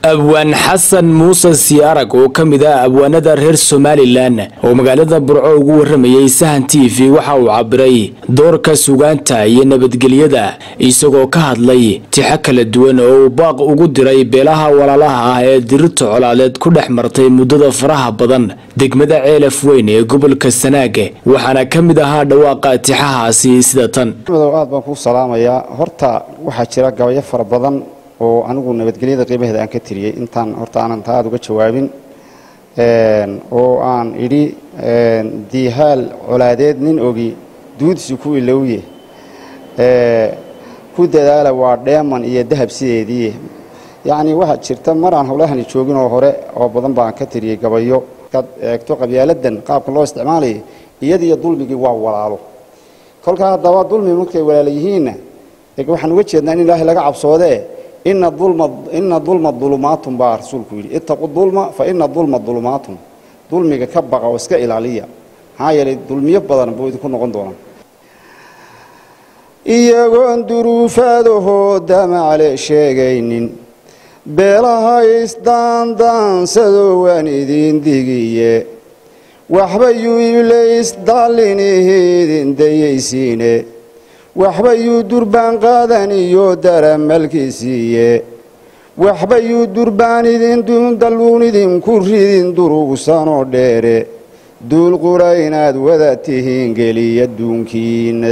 abwaan xasan muuse siyaarag oo ka mid ah abwaanada reer somalilan oo magaalada burco ugu waramayay sahan t v waxa uu cabiray doorka sugaanta iyo nabadgelyada isagoo ka hadlay tixo kala duwan oo uu baaq ugu diray beelaha walaalaha ah ee dirirta colaaleed ku dhex martay muddada faraha badan degmada ceelaf weyn ee gobolka sanaag waxaana ka mid ahaa dhawaaqa tixahaasi sida tan aad baan kuu salaamayaa horta waxaa jira gabayo fara badan oo anigu nabadgelyada qiimaheeda aan ka tiriyey intaan horta aanan taa aada uga jawaabin oo aan idhi diihaal colaadeed nin ogi duudsi ku ilowye ku dadaala waa dheeman iyo dahab sideedii yacnii waxaa jirta mar aan howlahani joogin oo hore oo badan baan ka tiriyey gabayo markaad eegto qabyaaladan qaabka loo isticmaalayay iyadiyo dulmigii waa walaalo kolkaa haddaba dulmi markay walaala yihiinna waxaan uga jeednaa in ilaahay laga cabsoodee ina dulma dulumaatun baa rasuulku yidhi ittaqu dulma fa ina dulma dulumaatun dulmiga ka baqa oo iska ilaaliya maxaa yeelay dulmiyo badan buu idinku noqon doonaa iyagoon duruufaadahoo damacle sheegaynin beelaha isdaandaansado waan idiin digiye waxba yuu iblays dallinihiidin dayaysiine waxba yuu durbaan qaadan iyo daramalkiisiiye waxba yuu durbaan idindalluun idinku ridin durugsanoo dheere duul qura inaad wada tihiin geliya duunkiina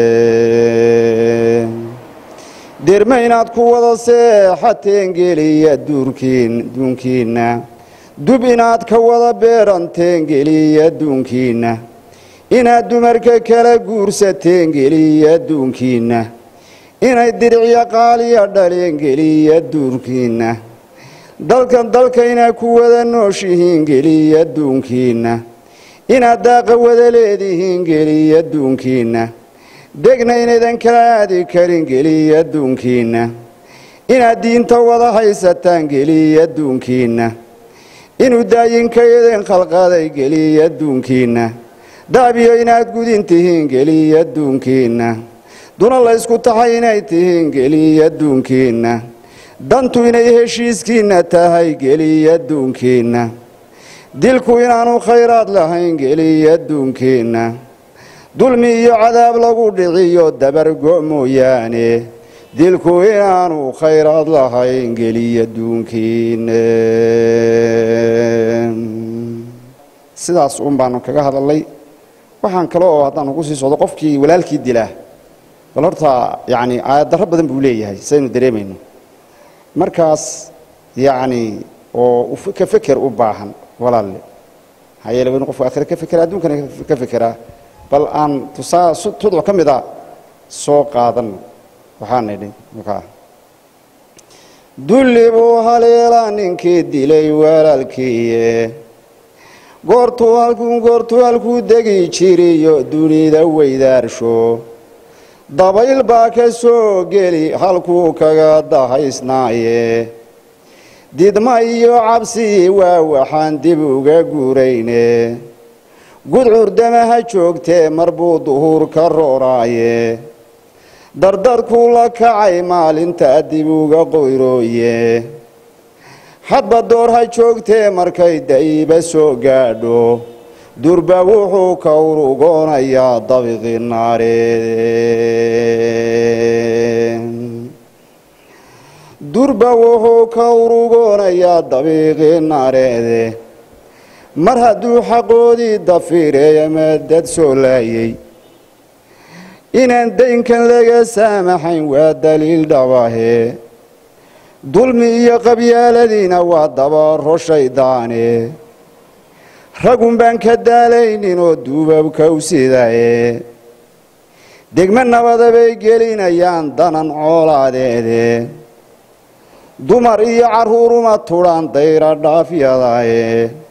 derma inaad ku wada seexateen geliya duunkiinna dub inaad ka wada beeranteen geliya duunkiinna inaad dumarka kala guursateen geliya duunkiinna inay diricyo qaaliya dhaleen geliya duunkiinna dalkan dalka inaad ku wada nooshihiin geliya duunkiinna inaad daaqa wada leedihiin geliya duunkiinna degna inaydan kala aadi karin geliya duunkiinna inaad diinta wada haysataan geliya duunkiinna inuu daayinkaydin khalqaday geliya duunkiinna daabiyo inaad gudin tihiin geliya duunkiinna duna laysku tahay inay tihiin geliya duunkiinna dantu inay heshiiskiinna tahay geliya duunkiinna dilku inaanu khayraad lahayn geliya duunkiinna dulmi iyo cadaab lagu dhiciyo dabargo mooyaane dilku inaanu khayraad lahayn geliya duunkiinna sidaas uun baanu kaga hadalay waxaan kale oo haddaan ugu sii socdo qofkii walaalkii dilaa bal horta yacni aayaddarro badan buu leeyahay saynu dareemayno markaas yacni oo ka feker u baahan walaalle maxaa yeele waa inu qofku aakhire ka fekera adduunkana ka fekeraa bal aan tusaa tudco ka mid a soo qaadanno waxaan idhi markaa dulli buu haleelaa ninkii dilay walaalkiiye goortuu halkuu goortuu halkuu degi jiriyo dunida weydaarsho dabayl baa ka soo geli halkuu kaga dahaysnaaye didma iyo cabsi waa waxaan dib uga guurayne gudcurdamaha joogtee mar buu duhuur ka rooraaye dardarkuu la kacay maalinta dib uga qoyrooye hadba door ha joogtee markay da'iba soo gaadho durba wuxuu ka urugoonayaa dabiqi naaree durba wuxuu ka urugoonayaa dabiiqi naareede mar hadduu xaqoodii dafiireey ama dad soo laayay inaan daynkan laga saamaxayn waa daliil dhabahe dulmi iyo qabyaaladiina waa dabaro shaydaane ragun baan ka daalaynin oo duubabka u sidaye degmo nabada bay gelinayaan danan coolaadeede dumar iyo carruuruma tudhaan dayra dhaafyadaye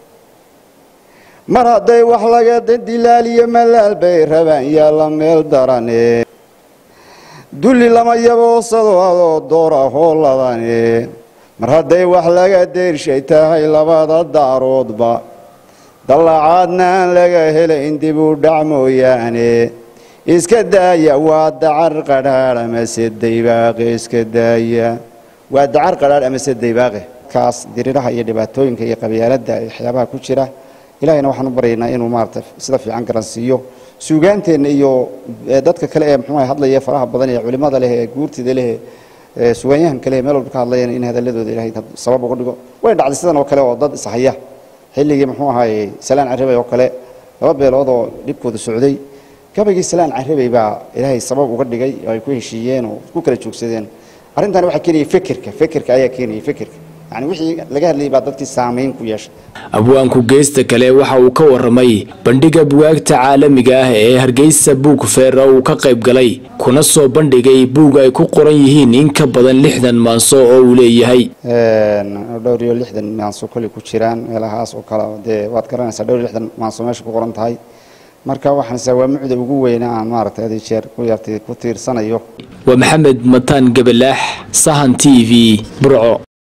mar hadday wax laga dilaaliyo malaal bay rabaan yaalla meel darane dulli lama yaboosado adoo doora hooladane mar hadday wax laga deyrshay tahay labada daaroodba dallacaadna aan laga helayn dib u dhac mooyaane iska daaya waa dacar qadhaadh amase daybaaqe iska daaya waa dacar qadhaadh amase daybaaqe dadkaas diriraha iyo dhibaatooyinka iyo qabyaaladda waxyaabaha ku jira ilahayna waxaan u baryaynaa inuu maarata sida fiican garansiiyo suugaanteenna iyo dadka kale ee muxuu hadlaya faraha badan ee culimada leh ee guurtida leh ee sugaanyahan kale meel walba ka hadlayeen in hadaladooda ilahay sabab uga dhigo way dhacday sidan oo kale oo dad ishaya xilligii muxuu ahaayey salaan carabey oo kale laba beelood oo dhibkooda socday gabaygii salaan carabey baa ilaahay sabab uga dhigay oo ay ku heshiiyeen oo ku kala joogsadeen arrintani waxaa keenayay fikirka fikirka ayaa keenayay fikirka yani wixii laga hadlayay baa dadkii saamayn ku yeeshay abwaanku geesta kale waxa uu ka waramay bandhiga bugaagta caalamiga ah ee hargeysa buug feer oo uu ka qayb galay kuna soo bandhigay buug ay ku qoran yihiin in ka badan lixdan maanso oo uu leeyahay dhowr iyo lixdan maanso koley ku jiraan meelahaas oo kale dee waad garanaysaa dhowr iyo lixdan maanso meesha ku qoran tahay marka waxaanse waa mucda ugu weyna aan maaragtay adi jeer ku yartay ku tiirsanayo waa maxamed mataan gabalaax sahan t v burco